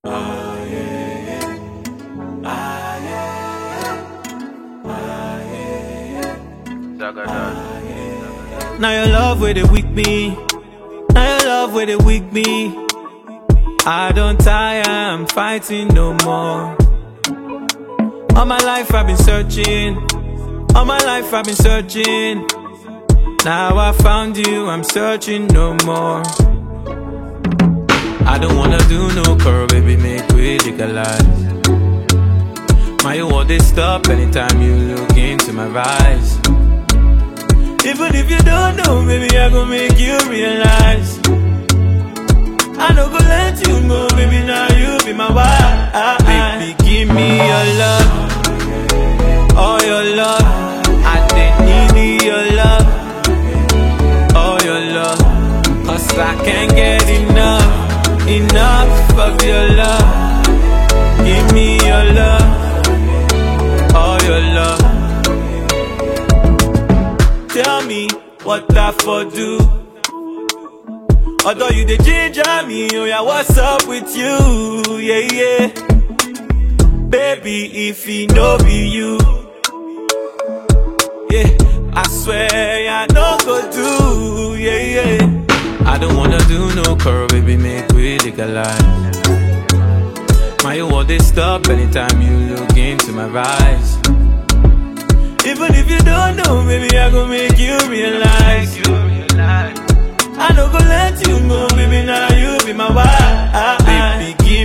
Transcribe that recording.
Now your love where they weak me. Now your love where they weak me. I don't tire, I'm fighting no more. All my life I've been searching. All my life I've been searching. Now I found you, I'm searching no more. I don't wanna do no curl, baby, make we legalize. My you want this stop anytime you look into my eyes. Even if you don't know, maybe I gon' make you realize. I don't go let you go, baby, now you be my wife. Baby, give me your love, all your love. I didn't need your love, all your love. Cause I can't get enough, enough of your love. Give me your love, all your love. Tell me what I for do. Although you the ginger me, oh yeah, what's up with you? Yeah, yeah. Baby, if he no be you, yeah, I swear I no go do, yeah, yeah. I don't wanna do no curl, baby, make we legalize. My you want this stop anytime you look into my eyes. Even if you don't know, maybe I gon' make you realize. I don't go let you go, baby. Now you be my wife. Baby,